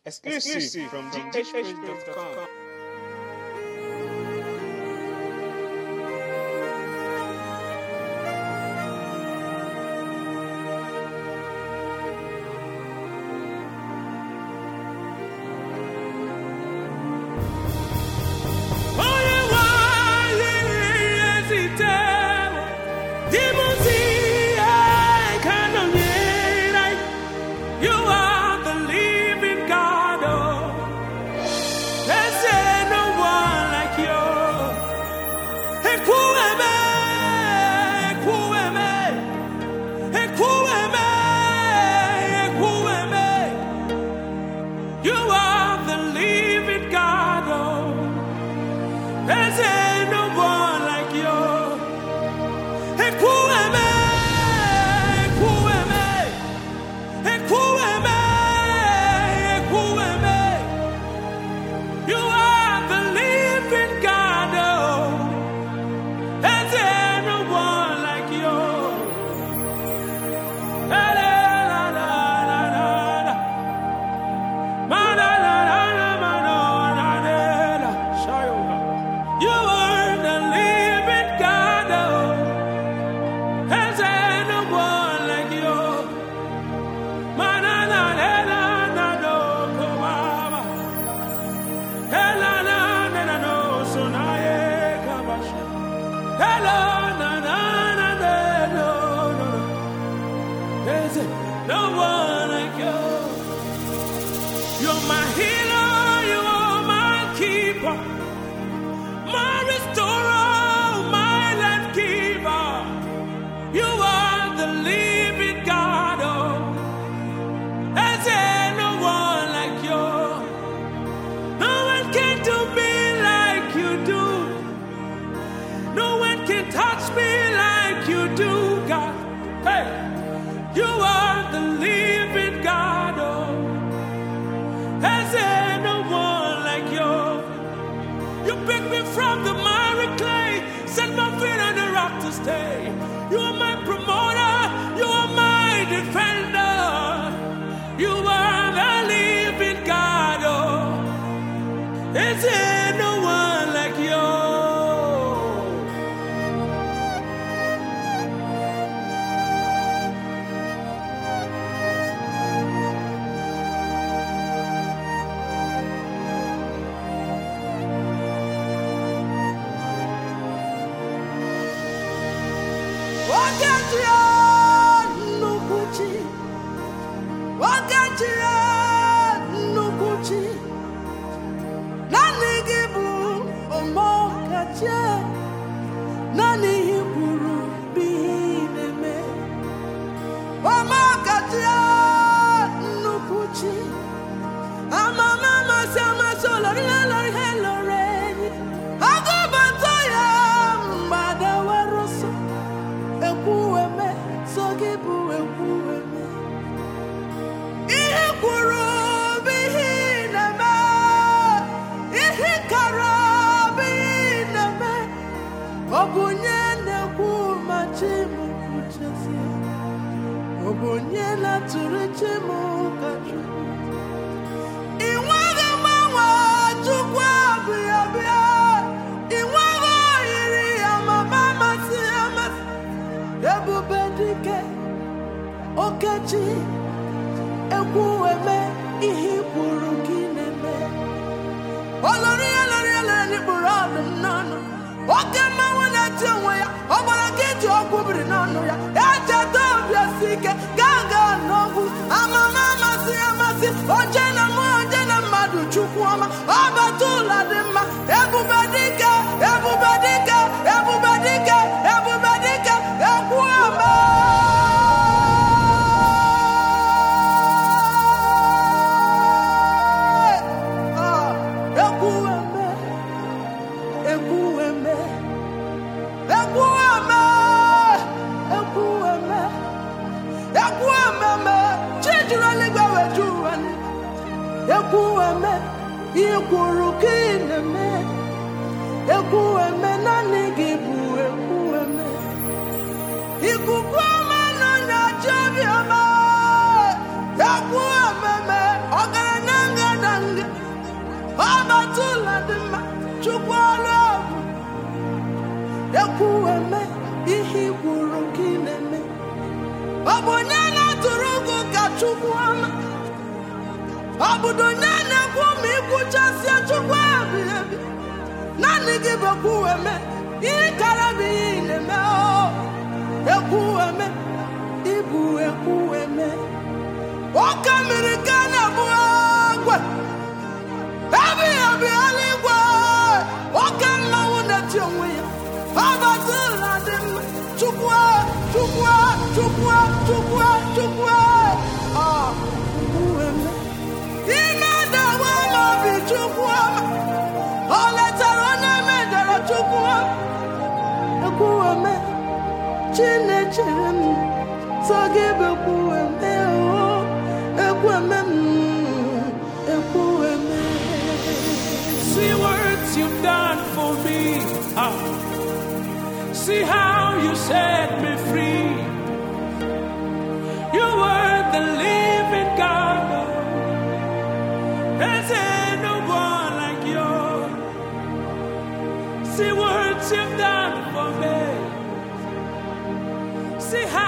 Exclusive from GHH.com. Onye nwanyị ezitewo di m si ihe ka nọnyere anyị. You are the living God. Oh. There's no one like you. Ekwueme, ekwueme, ekwueme, ekwueme. You are the living God. Oh. There's no one like you. Ekwueme, ekwueme, ekwueme, ekwueme. You are the living God. Oh, there's no one like you. La, la, la, la, la, la, la. Ma, la, la, la, la, ma, no, la, la, la. Shayo. You are the living God. Oh, there's no one like you. Ma, na, na, la, la, na, no, come on. Hela na na na no so na ye kabasha. Hela na na na na no no no. There's no one like you. You're my healer, you are my keeper, my restorer, my life keeper. You are the living God. Oh, there's no one like you. No one can do me like you do. No one can touch me like you do, God. Hey, you are the living God. Oh, has there no one like you? You picked me from the miry clay, set my feet on the rock to stay. You are my promoter, you are my defender. You are the living God. Oh. Is there no one like you? Wákàtí ya nnukwu chi, wákàtí ya nnukwu chi, naanị gị bụ ọmọkachi, naanị ihe i kwuru bụ ihe ị na-eme. Ọmọkachi ya nnukwu chi, amama amasị amasị olori ihe lori ihe lori enyi, agụbata ya mgbada were ọsọ. ekwueme so gị bụ ekwueme ihe kwuru bụ ihe ị na-eme ihe kara bụ ihe ị na-eme ọ bụ onye na-ekwu ma chi m kwuchezie ọ bụ onye na-atụrụ chi m ka chukwu ị nweghị mgbanwe chukwu abụghị abịa ị nweghị oyiri ya ma ma amasị amasị ebube dike okechi ekwueme ihe i kwuru gị na-eme olori ya lori ya lere n'ikpuru ọdụm n'ọnụ oke mmanwụ na-eti onwe ya ọ gbara gị ji ọgwụ biri n'ọnụ ya echeta obi esi ike gaa gaa n'ọgwụ amama amasị amasị oje na mụ oje na mmadụ chukwu ọma ọbata ụlọ dị mma ebube dike ebube dike ebube dike ebube dike ekwu ome ekwu eme ekwu eme ekwu eme ekwu eme ekwu ememe chi juru eluigwe weju ụwa ekwu eme ihe kwuru ka ị na-eme ekwu eme naanị gị bụ ekwu eme ikuku ọma na nyachi obi ọma ekwu ememe ọgaranya ngada bụ onye na-atụrụ gị ka chukwu ọma ọ bụdo onye na-ekwu ma ikwuchasịa chukwu ebighị ebi naanị gị bụ ekwueme ihe kara bụ ihe ị na-eme o ekwueme ịbụ ekwueme oke mmiri ka na-abụ egwe ebighị ebi eluigwe oke mmanwụ na-eti onwe ya ọbatụla dị mma chukwu chukwu chukwu chukwu chukwu ọ ekwueme ime dawe n'obi chukwu ọma o letara onye mejọrọ chukwu ọma ekwueme chinechere m sọ gị bụ ekwueme o ekwueme m ekwueme See what you've done for me. Ah. See how you set me free. You were the living God. There's ain't no one like you. See what you've done for me. See how